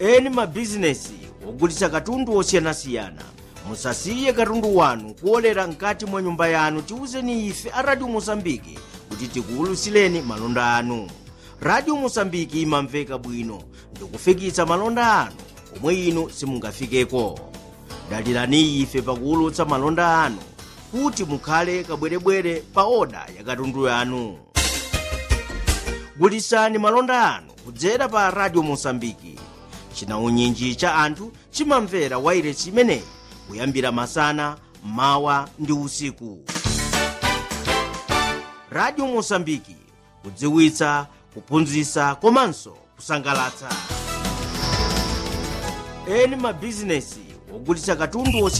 eni mabizinesi ogulitsa katundu osiyanasiyana musasiye katundu wanu kuolera mkati mwa nyumba yanu tiwuzeni ife a radio mosambiki kuti tikuwulutsireni malonda anu radio mosambiki imamveka bwino ndikufikitsa malonda anu omwe inu simungafikeko dalirani ife pakuwulutsa malonda anu kuti mukhale kabwerebwere pa oda ya katundu yanu gulitsani malonda anu kudzera pa radio mosambiki chinaunyinji cha anthu chimamvera wairesi imeneyi kuyambira masana mawa ndi usiku radio mosambiki kudziwitsa kuphunzitsa komanso kusangalatsa eni mabizinesi ogulitsa katundu